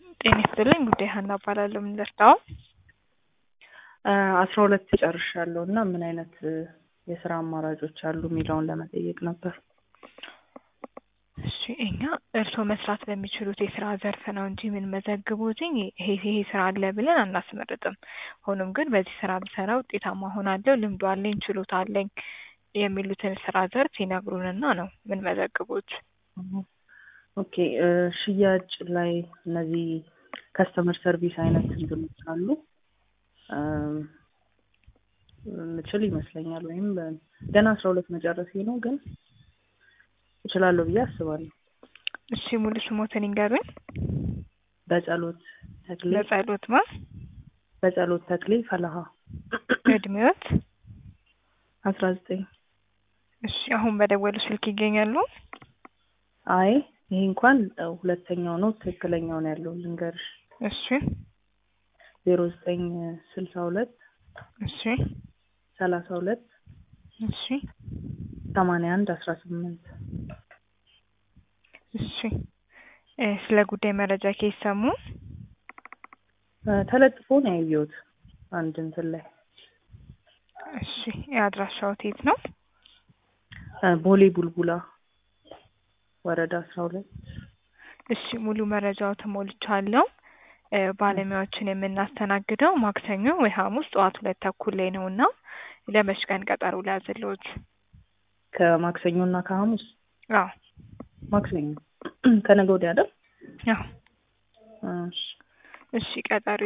ጤና ይስጥልኝ ጉዳይ ሀና እባላለሁ። ምን ልርዳው? አስራ ሁለት ጨርሻለሁ እና ምን አይነት የስራ አማራጮች አሉ የሚለውን ለመጠየቅ ነበር። እሺ እኛ እርስዎ መስራት በሚችሉት የስራ ዘርፍ ነው እንጂ የምንመዘግቡት ይሄ ይሄ ስራ አለ ብለን አናስመርጥም። ሆኖም ግን በዚህ ስራ ብሰራ ውጤታማ ሆናለሁ፣ ልምዱ አለኝ፣ ችሎታ አለኝ የሚሉትን ስራ ዘርፍ ይነግሩንና ነው የምንመዘግቡት። ኦኬ ሽያጭ ላይ እነዚህ ከስተመር ሰርቪስ አይነት እንትኖች አሉ ምችል ይመስለኛል። ወይም ገና አስራ ሁለት መጨረሴ ነው ግን እችላለሁ ብዬ አስባለሁ። እሺ ሙሉ ስሞትን ይንገሩኝ። በጸሎት ተክሌ በጸሎት ማ በጸሎት ተክሌ ፈለሃ እድሜዎት? አስራ ዘጠኝ እሺ አሁን በደወሉ ስልክ ይገኛሉ? አይ ይሄ እንኳን ሁለተኛው ነው። ትክክለኛው ነው ያለው ልንገርሽ። እሺ ዜሮ ዘጠኝ ስልሳ ሁለት እሺ ሰላሳ ሁለት እሺ ሰማንያ አንድ አስራ ስምንት እሺ ስለ ጉዳይ መረጃ ከሰሙ ተለጥፎ ነው ያየሁት አንድ እንትን ላይ። እሺ የአድራሻው የት ነው? ቦሌ ቡልቡላ ወረዳ አስራ ሁለት እሺ ሙሉ መረጃው ተሞልቻለሁ። ባለሙያዎችን የምናስተናግደው ማክሰኞ ወይ ሐሙስ ጠዋት ሁለት ተኩል ላይ ነው እና ለመች ቀን ቀጠሮ ሊያዝልዎት? ከማክሰኞ እና ከሐሙስ አዎ ማክሰኞ ከነገ ወዲያ አይደል? አዎ እሺ እሺ ቀጠሮ